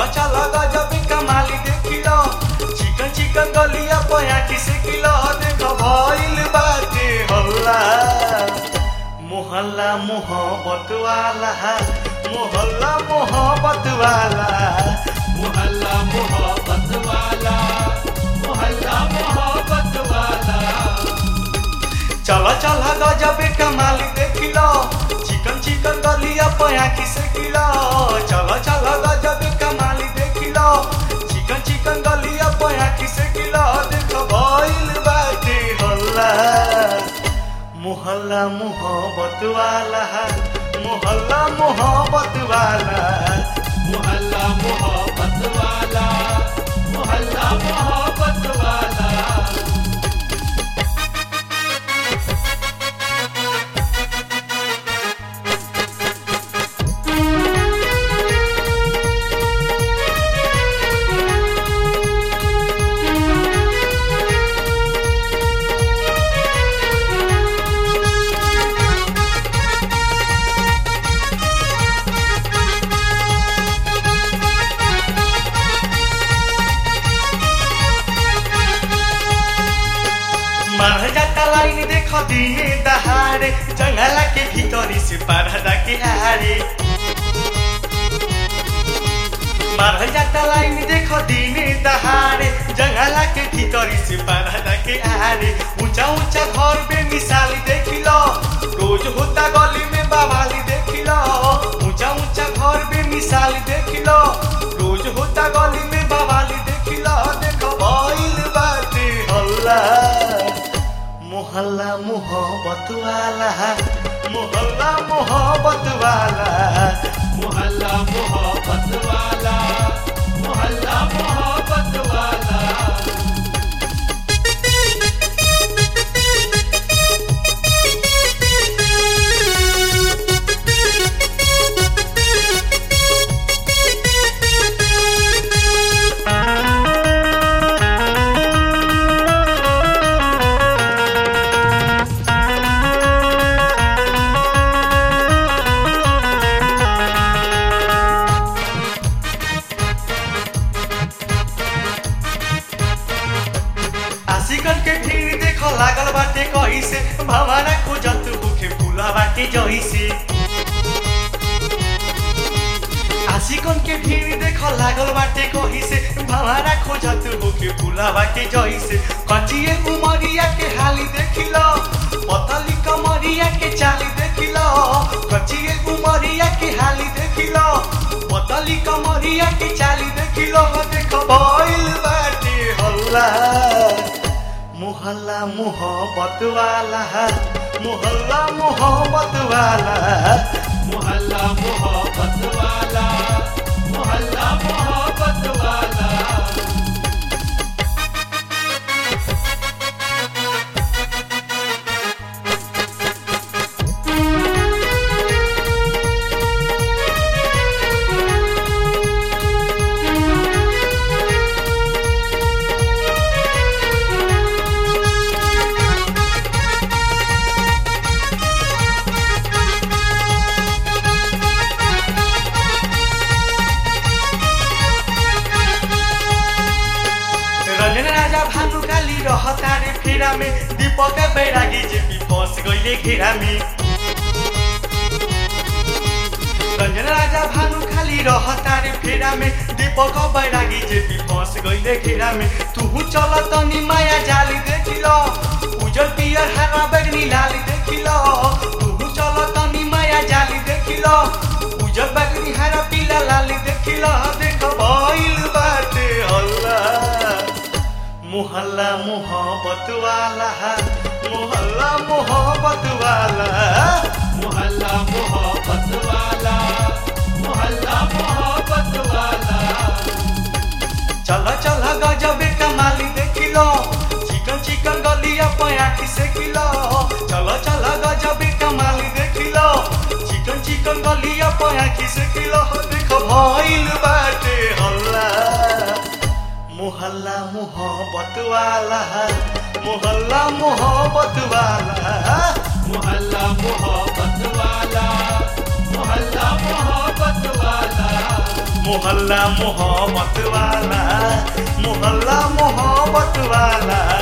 चल गजब कमाली देखिलो चिकन चिकन गलिया पयाकी से किलो देख भइल बाटे हल्ला मोहल्ला मोहब्बत वाला मोहल्ला मोहब्बत वाला मोहल्ला मोहब्बत वाला मोहल्ला मोहब्बत वाला चल चल गजब कमाली देखिलो चिकन चिकन गलिया पयाकी से किलो चल चल गजब कमाली देखिलो चिकन चिकन गलिया पयाकी से किलो देख भइल बाटे हल्ला मोहल्ला मोहब्बत वाला मोहल्ला मोहब्बत वाला मोहल्ला मोहब्बत वाला मोहल्ला मोहब्बत वाला मार जाता लाइन देख दिने दहाड़े जंगला के भीतरी से परदा के आड़े मार जाता लाइन देख दिने दहाड़े जंगला के भीतरी से परदा के आड़े ऊंचा ऊंचा घर पे मिसाल देखिलो रोज होता गली में बवाली देखिलो ऊंचा ऊंचा घर पे मिसाल देखिलो रोज होता गली में बवाली देखिलो देखो भइल बाटे हल्ला मोहल्ला मोहब्बत वाला मोहल्ला मोहब्बत वाला मोहल्ला मोहब्बत वाला मोहल्ला मोहब्बत वाला आशिकन के भीड़ देखो लागल बाटे कही से भवाना खोजत भूखे फूला बाटे जही से आशिकन के भीड़ देखो लागल बाटे कही से भवाना खोजत भूखे फूला बाटे जही से कचिए उमरिया के हाली देखिलो पतली कमरिया के चाली देखिलो कचिए उमरिया के हाली देखिलो पतली कमरिया के चाली देखिलो देखो भइल बाटे हल्ला मोहल्ला मोहब्बत वाला मोहल्ला मोहब्बत वाला मोहल्ला मोहब्बत वाला मोहल्ला मोहब्बत वाला रंजन राजा भानु काली रहता रे फेरा में दीपक बैरागी जे भी फंस गईले घेरा में रंजन राजा भानु खाली रहता रे फेरा में दीपक बैरागी जे भी फंस गईले घेरा में तू चल तनी माया जाली देखिलो उजर पियर हरा बैगनी लाली देखिलो तू चल तनी माया जाली देखिलो उजर बैगनी हरा पीला लाली देखिलो देख भइल बाटे हल्ला मोहल्ला मोहब्बत वाला मोहल्ला मोहब्बत वाला मोहल्ला मोहब्बत वाला मोहल्ला मोहब्बत वाला चल चल गजब कमाली देखिलो चिकन चिकन गलिया पयाखी से किलो चल चल गजब कमाली देखिलो चिकन चिकन गलिया पयाखी से किलो देखो भइल बाटे हल्ला मोहल्ला मोहब्बत वाला मोहल्ला मोहब्बत वाला मोहल्ला मोहब्बत वाला मोहल्ला मोहब्बत वाला मोहल्ला मोहब्बत वाला मोहल्ला मोहब्बत वाला